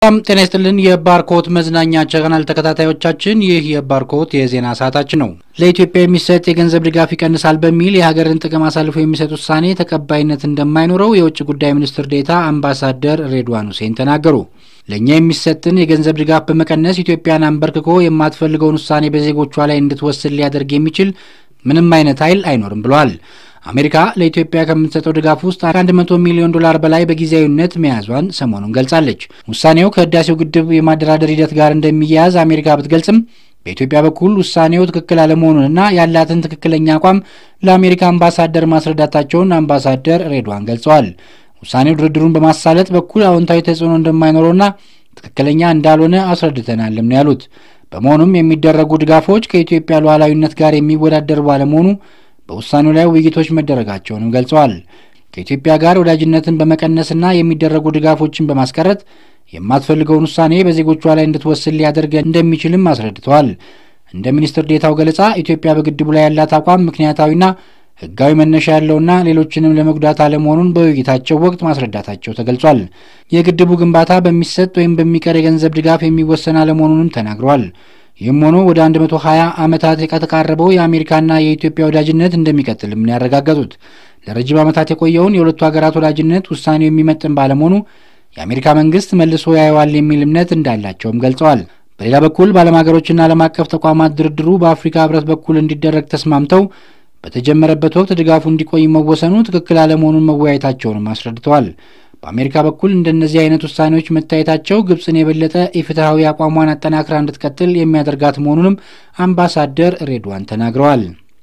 በጣም ጤና ይስጥልን የባርኮት መዝናኛ ቻናል ተከታታዮቻችን፣ ይህ የባርኮት የዜና ሰዓታችን ነው። ለኢትዮጵያ የሚሰጥ የገንዘብ ድጋፍ ይቀንሳል በሚል የሀገርን ጥቅም አሳልፎ የሚሰጥ ውሳኔ ተቀባይነት እንደማይኖረው የውጭ ጉዳይ ሚኒስትር ዴታ አምባሳደር ሬድዋን ሁሴን ተናገሩ። ለእኛ የሚሰጥን የገንዘብ ድጋፍ በመቀነስ ኢትዮጵያን አንበርክኮ የማትፈልገውን ውሳኔ በዜጎቿ ላይ እንድትወስን ሊያደርግ የሚችል ምንም አይነት ኃይል አይኖርም ብለዋል። አሜሪካ ለኢትዮጵያ ከምትሰጠው ድጋፍ ውስጥ 100 ሚሊዮን ዶላር በላይ በጊዜያዊነት መያዟን ሰሞኑን ገልጻለች። ውሳኔው ከህዳሴው ግድብ የማደራደር ሂደት ጋር እንደሚያያዝ አሜሪካ ብትገልጽም በኢትዮጵያ በኩል ውሳኔው ትክክል አለመሆኑንና ያላትን ትክክለኛ አቋም ለአሜሪካ አምባሳደር ማስረዳታቸውን አምባሳደር ሬድዋን ገልጸዋል። ውሳኔው ድርድሩን በማሳለጥ በኩል አዎንታዊ ተጽዕኖ እንደማይኖረውና ትክክለኛ እንዳልሆነ አስረድተናልም ነው ያሉት። በመሆኑም የሚደረጉ ድጋፎች ከኢትዮጵያ ሉዓላዊነት ጋር የሚወዳደር ባለመሆኑ በውሳኔው ላይ ውይይቶች መደረጋቸውንም ገልጸዋል። ከኢትዮጵያ ጋር ወዳጅነትን በመቀነስና የሚደረጉ ድጋፎችን በማስቀረት የማትፈልገውን ውሳኔ በዜጎቿ ላይ እንድትወስን ሊያደርግ እንደሚችልም አስረድተዋል። እንደ ሚኒስትር ዴታው ገለጻ ኢትዮጵያ በግድቡ ላይ ያላት አቋም ምክንያታዊና ሕጋዊ መነሻ ያለውና ሌሎችንም ለመጉዳት አለመሆኑን በውይይታቸው ወቅት ማስረዳታቸው ተገልጿል። የግድቡ ግንባታ በሚሰጥ ወይም በሚቀር የገንዘብ ድጋፍ የሚወሰን አለመሆኑንም ተናግረዋል። ይህም ሆኖ ወደ 120 ዓመታት የተቃረበው የአሜሪካና የኢትዮጵያ ወዳጅነት እንደሚቀጥልም ነው ያረጋገጡት። ለረጅም ዓመታት የቆየውን የሁለቱ ሀገራት ወዳጅነት ውሳኔው የሚመጥን ባለመሆኑ የአሜሪካ መንግስት መልሶ ያየዋል የሚል እምነት እንዳላቸውም ገልጸዋል። በሌላ በኩል በዓለም ሀገሮችና ዓለም አቀፍ ተቋማት ድርድሩ በአፍሪካ ህብረት በኩል እንዲደረግ ተስማምተው በተጀመረበት ወቅት ድጋፉ እንዲቆይ መወሰኑ ትክክል አለመሆኑን መወያየታቸውንም አስረድተዋል። በአሜሪካ በኩል እንደነዚህ አይነት ውሳኔዎች መታየታቸው ግብፅን የበለጠ ኢፍትሐዊ አቋሟን አጠናክራ እንድትቀጥል የሚያደርጋት መሆኑንም አምባሳደር ሬድዋን ተናግረዋል።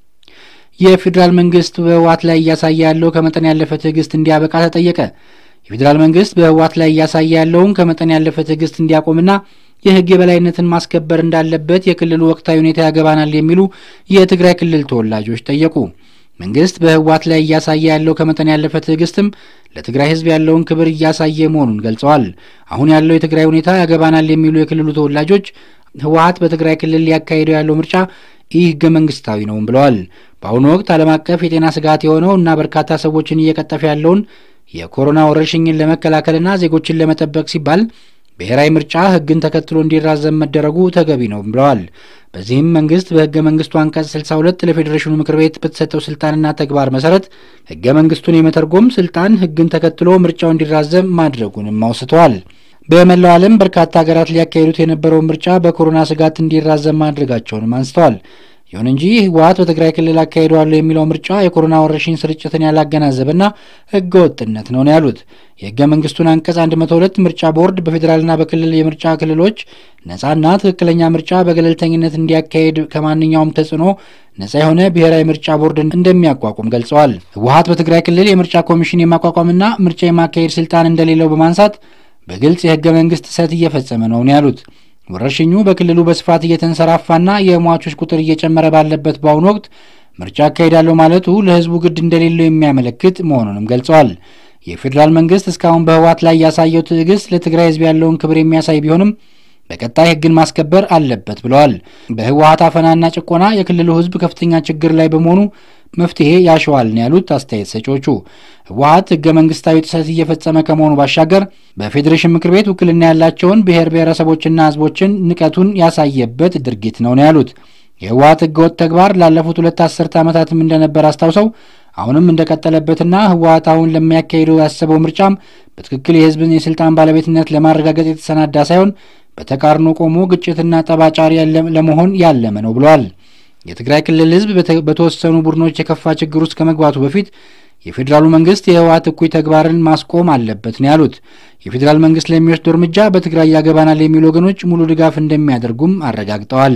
የፌዴራል መንግስት በህወሓት ላይ እያሳየ ያለው ከመጠን ያለፈ ትዕግስት እንዲያበቃ ተጠየቀ። የፌዴራል መንግስት በህወሓት ላይ እያሳየ ያለውን ከመጠን ያለፈ ትዕግስት እንዲያቆምና የህግ የበላይነትን ማስከበር እንዳለበት የክልሉ ወቅታዊ ሁኔታ ያገባናል የሚሉ የትግራይ ክልል ተወላጆች ጠየቁ። መንግስት በህወሓት ላይ እያሳየ ያለው ከመጠን ያለፈ ትዕግስትም ለትግራይ ህዝብ ያለውን ክብር እያሳየ መሆኑን ገልጸዋል። አሁን ያለው የትግራይ ሁኔታ ያገባናል የሚሉ የክልሉ ተወላጆች ህወሓት በትግራይ ክልል ሊያካሂደው ያለው ምርጫ ይህ ህገ መንግስታዊ ነውም ብለዋል። በአሁኑ ወቅት ዓለም አቀፍ የጤና ስጋት የሆነው እና በርካታ ሰዎችን እየቀጠፈ ያለውን የኮሮና ወረርሽኝን ለመከላከልና ዜጎችን ለመጠበቅ ሲባል ብሔራዊ ምርጫ ህግን ተከትሎ እንዲራዘም መደረጉ ተገቢ ነው ብለዋል። በዚህም መንግስት በህገ መንግስቱ አንቀጽ 62 ለፌዴሬሽኑ ምክር ቤት በተሰጠው ስልጣንና ተግባር መሰረት ህገ መንግስቱን የመተርጎም ስልጣን ህግን ተከትሎ ምርጫው እንዲራዘም ማድረጉንም አውስተዋል። በመላው ዓለም በርካታ ሀገራት ሊያካሂዱት የነበረውን ምርጫ በኮሮና ስጋት እንዲራዘም ማድረጋቸውንም አንስተዋል። ይሁን እንጂ ህወሓት በትግራይ ክልል አካሂደዋለሁ የሚለው ምርጫ የኮሮና ወረርሽኝ ስርጭትን ያላገናዘበና ህገ ወጥነት ነው ነው ያሉት። የህገ መንግስቱን አንቀጽ 102 ምርጫ ቦርድ በፌዴራልና በክልል የምርጫ ክልሎች ነጻና ትክክለኛ ምርጫ በገለልተኝነት እንዲያካሄድ ከማንኛውም ተጽዕኖ ነጻ የሆነ ብሔራዊ ምርጫ ቦርድ እንደሚያቋቁም ገልጸዋል። ህወሓት በትግራይ ክልል የምርጫ ኮሚሽን የማቋቋምና ምርጫ የማካሄድ ስልጣን እንደሌለው በማንሳት በግልጽ የህገ መንግስት ጥሰት እየፈጸመ ነው ነው ያሉት። ወረርሽኙ በክልሉ በስፋት እየተንሰራፋና የሟቾች ቁጥር እየጨመረ ባለበት በአሁኑ ወቅት ምርጫ አካሄዳለሁ ማለቱ ለህዝቡ ግድ እንደሌለው የሚያመለክት መሆኑንም ገልጸዋል። የፌዴራል መንግስት እስካሁን በህወሓት ላይ ያሳየው ትዕግስት ለትግራይ ህዝብ ያለውን ክብር የሚያሳይ ቢሆንም በቀጣይ ህግን ማስከበር አለበት ብለዋል። በህወሓት አፈናና ጭቆና የክልሉ ህዝብ ከፍተኛ ችግር ላይ በመሆኑ መፍትሄ ያሸዋል ነው ያሉት አስተያየት ሰጪዎቹ። ህወሓት ህገ መንግስታዊ ጥሰት እየፈጸመ ከመሆኑ ባሻገር በፌዴሬሽን ምክር ቤት ውክልና ያላቸውን ብሔር ብሔረሰቦችና ህዝቦችን ንቀቱን ያሳየበት ድርጊት ነው ነው ያሉት። የህወሓት ህገወጥ ተግባር ላለፉት ሁለት አስርተ ዓመታትም እንደነበር አስታውሰው አሁንም እንደቀጠለበትና ህወሓት አሁን ለሚያካሂደው ያሰበው ምርጫም በትክክል የህዝብን የስልጣን ባለቤትነት ለማረጋገጥ የተሰናዳ ሳይሆን በተቃርኖ ቆሞ ግጭትና ጠባጫሪ ለመሆን ያለመ ነው ብለዋል። የትግራይ ክልል ህዝብ በተወሰኑ ቡድኖች የከፋ ችግር ውስጥ ከመግባቱ በፊት የፌዴራሉ መንግስት የህወሓት እኩይ ተግባርን ማስቆም አለበት ነው ያሉት። የፌዴራል መንግስት ለሚወስደው እርምጃ በትግራይ ያገባናል የሚሉ ወገኖች ሙሉ ድጋፍ እንደሚያደርጉም አረጋግጠዋል።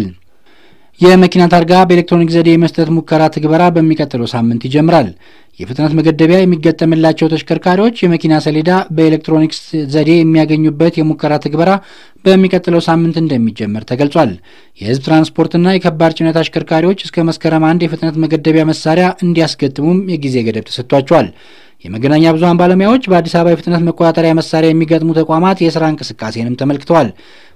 የመኪና ታርጋ በኤሌክትሮኒክ ዘዴ የመስጠት ሙከራ ትግበራ በሚቀጥለው ሳምንት ይጀምራል። የፍጥነት መገደቢያ የሚገጠምላቸው ተሽከርካሪዎች የመኪና ሰሌዳ በኤሌክትሮኒክስ ዘዴ የሚያገኙበት የሙከራ ትግበራ በሚቀጥለው ሳምንት እንደሚጀመር ተገልጿል። የህዝብ ትራንስፖርትና የከባድ ጭነት አሽከርካሪዎች እስከ መስከረም አንድ የፍጥነት መገደቢያ መሳሪያ እንዲያስገጥሙም የጊዜ ገደብ ተሰጥቷቸዋል። የመገናኛ ብዙኃን ባለሙያዎች በአዲስ አበባ የፍጥነት መቆጣጠሪያ መሳሪያ የሚገጥሙ ተቋማት የስራ እንቅስቃሴንም ተመልክተዋል።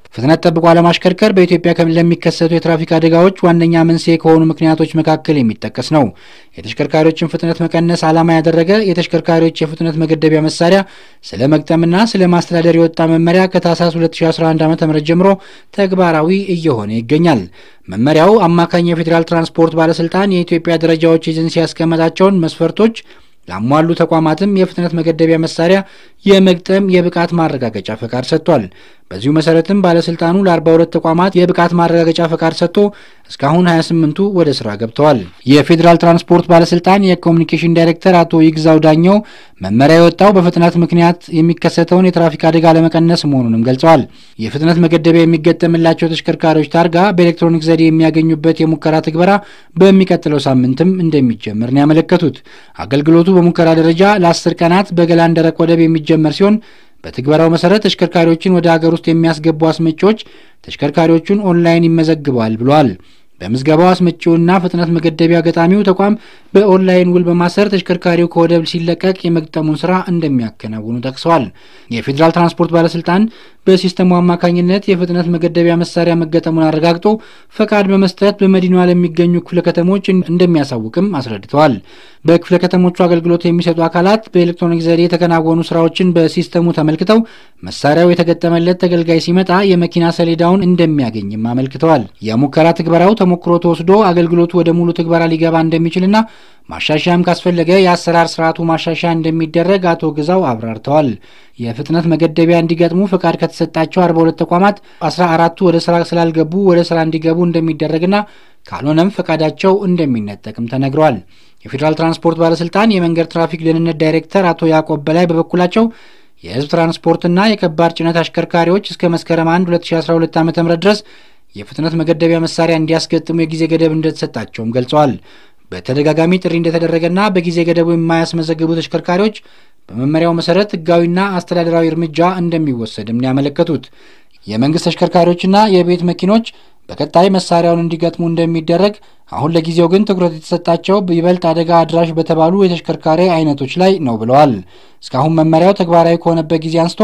ፍጥነት ጠብቆ አለማሽከርከር በኢትዮጵያ ለሚከሰቱ የትራፊክ አደጋዎች ዋነኛ መንስኤ ከሆኑ ምክንያቶች መካከል የሚጠቀስ ነው። የተሽከርካሪዎችን ፍጥነት መቀነስ ዓላማ ያደረገ የተሽከርካሪዎች የፍጥነት መገደቢያ መሳሪያ ስለ መግጠምና ስለ ማስተዳደር የወጣ መመሪያ ከታህሳስ 2011 ዓ ም ጀምሮ ተግባራዊ እየሆነ ይገኛል። መመሪያው አማካኝ የፌዴራል ትራንስፖርት ባለስልጣን የኢትዮጵያ ደረጃዎች ኤጀንሲ ያስቀመጣቸውን መስፈርቶች ላሟሉ ተቋማትም የፍጥነት መገደቢያ መሳሪያ የመግጠም የብቃት ማረጋገጫ ፈቃድ ሰጥቷል። በዚሁ መሰረትም ባለስልጣኑ ለ42 ተቋማት የብቃት ማረጋገጫ ፈቃድ ሰጥቶ እስካሁን 28ቱ ወደ ስራ ገብተዋል። የፌዴራል ትራንስፖርት ባለስልጣን የኮሚኒኬሽን ዳይሬክተር አቶ ይግዛው ዳኘው መመሪያ የወጣው በፍጥነት ምክንያት የሚከሰተውን የትራፊክ አደጋ ለመቀነስ መሆኑንም ገልጸዋል። የፍጥነት መገደቢያ የሚገጠምላቸው ተሽከርካሪዎች ታርጋ በኤሌክትሮኒክ ዘዴ የሚያገኙበት የሙከራ ትግበራ በሚቀጥለው ሳምንትም እንደሚጀምር ነው ያመለከቱት። አገልግሎቱ በሙከራ ደረጃ ለአስር ቀናት በገላን ደረቅ ወደብ የሚጀመር ሲሆን በትግበራው መሰረት ተሽከርካሪዎችን ወደ ሀገር ውስጥ የሚያስገቡ አስመጪዎች ተሽከርካሪዎቹን ኦንላይን ይመዘግበዋል ብለዋል። በምዝገባው አስመጪውና ፍጥነት መገደቢያ ገጣሚው ተቋም በኦንላይን ውል በማሰር ተሽከርካሪው ከወደብ ሲለቀቅ የመግጠሙን ስራ እንደሚያከናውኑ ጠቅሰዋል። የፌዴራል ትራንስፖርት ባለስልጣን በሲስተሙ አማካኝነት የፍጥነት መገደቢያ መሳሪያ መገጠሙን አረጋግጦ ፈቃድ በመስጠት በመዲናዋ ለሚገኙ ክፍለ ከተሞች እንደሚያሳውቅም አስረድተዋል። በክፍለ ከተሞቹ አገልግሎት የሚሰጡ አካላት በኤሌክትሮኒክ ዘዴ የተከናወኑ ስራዎችን በሲስተሙ ተመልክተው መሳሪያው የተገጠመለት ተገልጋይ ሲመጣ የመኪና ሰሌዳውን እንደሚያገኝም አመልክተዋል። የሙከራ ትግበራው ተሞክሮ ተወስዶ አገልግሎቱ ወደ ሙሉ ትግበራ ሊገባ እንደሚችልና ማሻሻያም ካስፈለገ የአሰራር ስርዓቱ ማሻሻያ እንደሚደረግ አቶ ግዛው አብራርተዋል። የፍጥነት መገደቢያ እንዲገጥሙ ፈቃድ ከተሰጣቸው 42 ተቋማት 14ቱ ወደ ስራ ስላልገቡ ወደ ስራ እንዲገቡ እንደሚደረግና ካልሆነም ፈቃዳቸው እንደሚነጠቅም ተነግረዋል። የፌዴራል ትራንስፖርት ባለስልጣን የመንገድ ትራፊክ ደህንነት ዳይሬክተር አቶ ያዕቆብ በላይ በበኩላቸው የህዝብ ትራንስፖርትና የከባድ ጭነት አሽከርካሪዎች እስከ መስከረም 1 2012 ዓ ም ድረስ የፍጥነት መገደቢያ መሳሪያ እንዲያስገጥሙ የጊዜ ገደብ እንደተሰጣቸውም ገልጸዋል። በተደጋጋሚ ጥሪ እንደተደረገና በጊዜ ገደቡ የማያስመዘግቡ ተሽከርካሪዎች በመመሪያው መሰረት ህጋዊና አስተዳደራዊ እርምጃ እንደሚወሰድም ነው ያመለከቱት። የመንግስት ተሽከርካሪዎችና የቤት መኪኖች በቀጣይ መሳሪያውን እንዲገጥሙ እንደሚደረግ፣ አሁን ለጊዜው ግን ትኩረት የተሰጣቸው ይበልጥ አደጋ አድራሽ በተባሉ የተሽከርካሪ አይነቶች ላይ ነው ብለዋል። እስካሁን መመሪያው ተግባራዊ ከሆነበት ጊዜ አንስቶ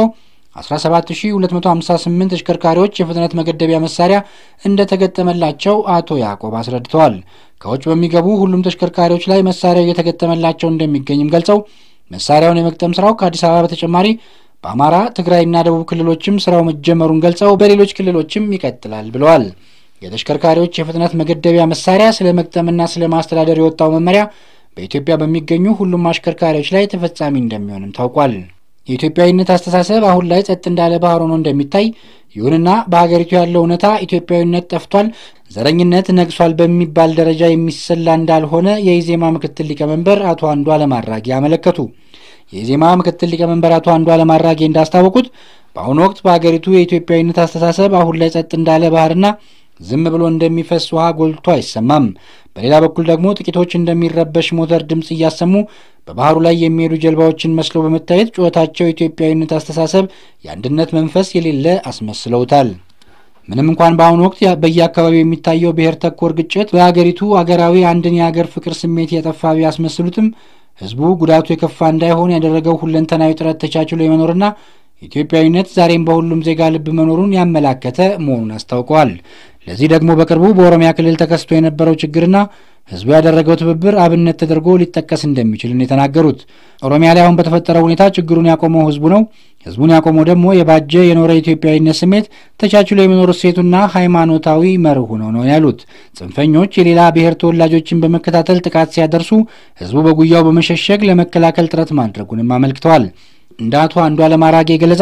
17258 ተሽከርካሪዎች የፍጥነት መገደቢያ መሳሪያ እንደተገጠመላቸው አቶ ያዕቆብ አስረድተዋል። ከውጭ በሚገቡ ሁሉም ተሽከርካሪዎች ላይ መሳሪያው እየተገጠመላቸው እንደሚገኝም ገልጸው መሳሪያውን የመግጠም ስራው ከአዲስ አበባ በተጨማሪ በአማራ፣ ትግራይና ደቡብ ክልሎችም ስራው መጀመሩን ገልጸው በሌሎች ክልሎችም ይቀጥላል ብለዋል። የተሽከርካሪዎች የፍጥነት መገደቢያ መሳሪያ ስለ መግጠምና ስለ ማስተዳደር የወጣው መመሪያ በኢትዮጵያ በሚገኙ ሁሉም አሽከርካሪዎች ላይ ተፈጻሚ እንደሚሆንም ታውቋል። የኢትዮጵያዊነት አስተሳሰብ አሁን ላይ ጸጥ እንዳለ ባህር ሆኖ እንደሚታይ፣ ይሁንና በሀገሪቱ ያለው እውነታ ኢትዮጵያዊነት ጠፍቷል፣ ዘረኝነት ነግሷል በሚባል ደረጃ የሚሰላ እንዳልሆነ የኢዜማ ምክትል ሊቀመንበር አቶ አንዱዓለም አራጌ አመለከቱ። የኢዜማ ምክትል ሊቀመንበር አቶ አንዱዓለም አራጌ እንዳስታወቁት በአሁኑ ወቅት በሀገሪቱ የኢትዮጵያዊነት አስተሳሰብ አሁን ላይ ጸጥ እንዳለ ባህርና ዝም ብሎ እንደሚፈስ ውሃ ጎልቶ አይሰማም። በሌላ በኩል ደግሞ ጥቂቶች እንደሚረበሽ ሞተር ድምፅ እያሰሙ በባህሩ ላይ የሚሄዱ ጀልባዎችን መስለው በመታየት ጩኸታቸው የኢትዮጵያዊነት አስተሳሰብ፣ የአንድነት መንፈስ የሌለ አስመስለውታል። ምንም እንኳን በአሁኑ ወቅት በየአካባቢው የሚታየው ብሔር ተኮር ግጭት በሀገሪቱ አገራዊ አንድን የሀገር ፍቅር ስሜት የጠፋ ቢያስመስሉትም ህዝቡ ጉዳቱ የከፋ እንዳይሆን ያደረገው ሁለንተናዊ ጥረት ተቻችሎ የመኖርና ኢትዮጵያዊነት ዛሬም በሁሉም ዜጋ ልብ መኖሩን ያመላከተ መሆኑን አስታውቀዋል። ለዚህ ደግሞ በቅርቡ በኦሮሚያ ክልል ተከስቶ የነበረው ችግርና ህዝቡ ያደረገው ትብብር አብነት ተደርጎ ሊጠቀስ እንደሚችል ነው የተናገሩት። ኦሮሚያ ላይ አሁን በተፈጠረው ሁኔታ ችግሩን ያቆመው ህዝቡ ነው። ህዝቡን ያቆመው ደግሞ የባጀ የኖረ ኢትዮጵያዊነት ስሜት፣ ተቻችሎ የመኖር እሴቱና ሃይማኖታዊ መርሁ ነው ነው ያሉት። ጽንፈኞች የሌላ ብሔር ተወላጆችን በመከታተል ጥቃት ሲያደርሱ ህዝቡ በጉያው በመሸሸግ ለመከላከል ጥረት ማድረጉንም አመልክተዋል። እንደ አቶ አንዱዓለም አራጌ ገለጻ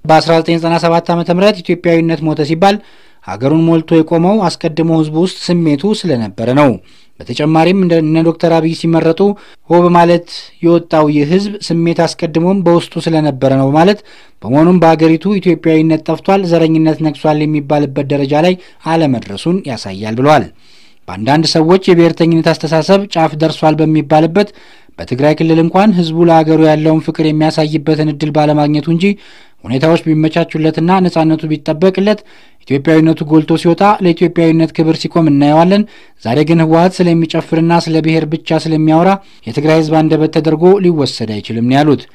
በ1997 ዓ ም ኢትዮጵያዊነት ሞተ ሲባል ሀገሩን ሞልቶ የቆመው አስቀድሞ ህዝቡ ውስጥ ስሜቱ ስለነበረ ነው። በተጨማሪም እነ ዶክተር አብይ ሲመረጡ ሆ በማለት የወጣው ይህ ህዝብ ስሜት አስቀድሞም በውስጡ ስለነበረ ነው በማለት በመሆኑም በሀገሪቱ ኢትዮጵያዊነት ጠፍቷል፣ ዘረኝነት ነግሷል የሚባልበት ደረጃ ላይ አለመድረሱን ያሳያል ብለዋል። በአንዳንድ ሰዎች የብሔርተኝነት አስተሳሰብ ጫፍ ደርሷል በሚባልበት በትግራይ ክልል እንኳን ህዝቡ ለሀገሩ ያለውን ፍቅር የሚያሳይበትን እድል ባለማግኘቱ እንጂ ሁኔታዎች ቢመቻቹለትና ነጻነቱ ቢጠበቅለት ኢትዮጵያዊነቱ ጎልቶ ሲወጣ ለኢትዮጵያዊነት ክብር ሲቆም እናየዋለን። ዛሬ ግን ህወሀት ስለሚጨፍርና ስለ ብሔር ብቻ ስለሚያወራ የትግራይ ህዝብ አንደበት ተደርጎ ሊወሰድ አይችልም ነው ያሉት።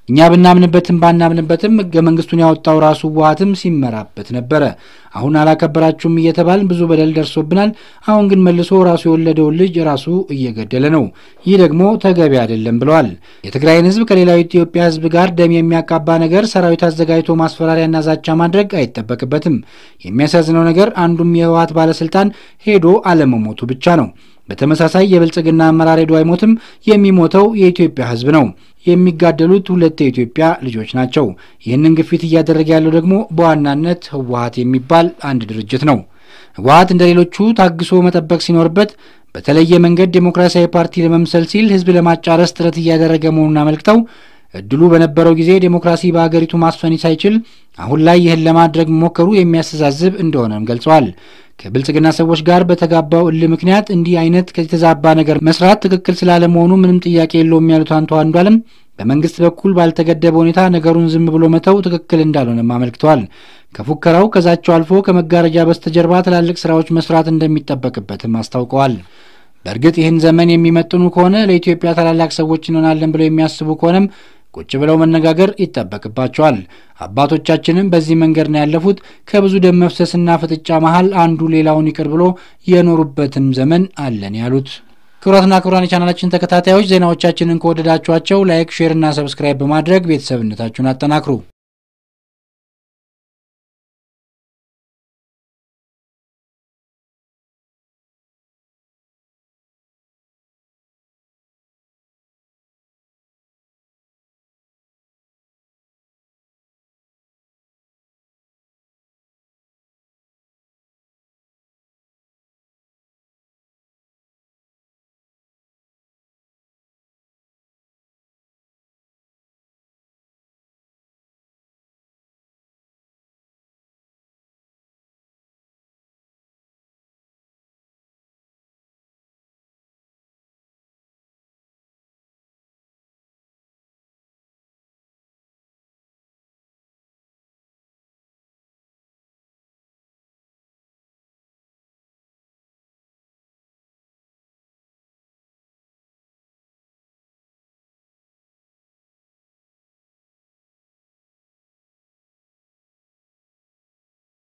እኛ ብናምንበትም ባናምንበትም ህገ መንግስቱን ያወጣው ራሱ ህወሓትም ሲመራበት ነበረ። አሁን አላከበራችሁም እየተባልን ብዙ በደል ደርሶብናል። አሁን ግን መልሶ ራሱ የወለደውን ልጅ ራሱ እየገደለ ነው። ይህ ደግሞ ተገቢ አይደለም ብለዋል። የትግራይን ህዝብ ከሌላው ኢትዮጵያ ህዝብ ጋር ደም የሚያቃባ ነገር ሰራዊት አዘጋጅቶ ማስፈራሪያና ዛቻ ማድረግ አይጠበቅበትም። የሚያሳዝነው ነገር አንዱም የህወሓት ባለስልጣን ሄዶ አለመሞቱ ብቻ ነው። በተመሳሳይ የብልጽግና አመራር ሄዶ አይሞትም። የሚሞተው የኢትዮጵያ ህዝብ ነው። የሚጋደሉት ሁለት የኢትዮጵያ ልጆች ናቸው። ይህንን ግፊት እያደረገ ያለው ደግሞ በዋናነት ህወሓት የሚባል አንድ ድርጅት ነው። ህወሓት እንደ ሌሎቹ ታግሶ መጠበቅ ሲኖርበት በተለየ መንገድ ዴሞክራሲያዊ ፓርቲ ለመምሰል ሲል ህዝብ ለማጫረስ ጥረት እያደረገ መሆኑን አመልክተው እድሉ በነበረው ጊዜ ዴሞክራሲ በሀገሪቱ ማስፈን ሳይችል አሁን ላይ ይህን ለማድረግ መሞከሩ የሚያስተዛዝብ እንደሆነም ገልጸዋል። ከብልጽግና ሰዎች ጋር በተጋባው እልህ ምክንያት እንዲህ አይነት የተዛባ ነገር መስራት ትክክል ስላለመሆኑ ምንም ጥያቄ የለውም ያሉት አንቱ አንዷለም በመንግስት በኩል ባልተገደበ ሁኔታ ነገሩን ዝም ብሎ መተው ትክክል እንዳልሆነም አመልክተዋል። ከፉከራው ከዛቸው አልፎ ከመጋረጃ በስተጀርባ ትላልቅ ስራዎች መስራት እንደሚጠበቅበትም አስታውቀዋል። በእርግጥ ይህን ዘመን የሚመጥኑ ከሆነ ለኢትዮጵያ ታላላቅ ሰዎች እንሆናለን ብለው የሚያስቡ ከሆነም ቁጭ ብለው መነጋገር ይጠበቅባቸዋል። አባቶቻችንም በዚህ መንገድ ነው ያለፉት። ከብዙ ደም መፍሰስና ፍጥጫ መሀል አንዱ ሌላውን ይቅር ብሎ የኖሩበትም ዘመን አለን ያሉት። ክቡራትና ክቡራን የቻናላችን ተከታታዮች ዜናዎቻችንን ከወደዳችኋቸው ላይክ፣ ሼር እና ሰብስክራይብ በማድረግ ቤተሰብነታችሁን አጠናክሩ።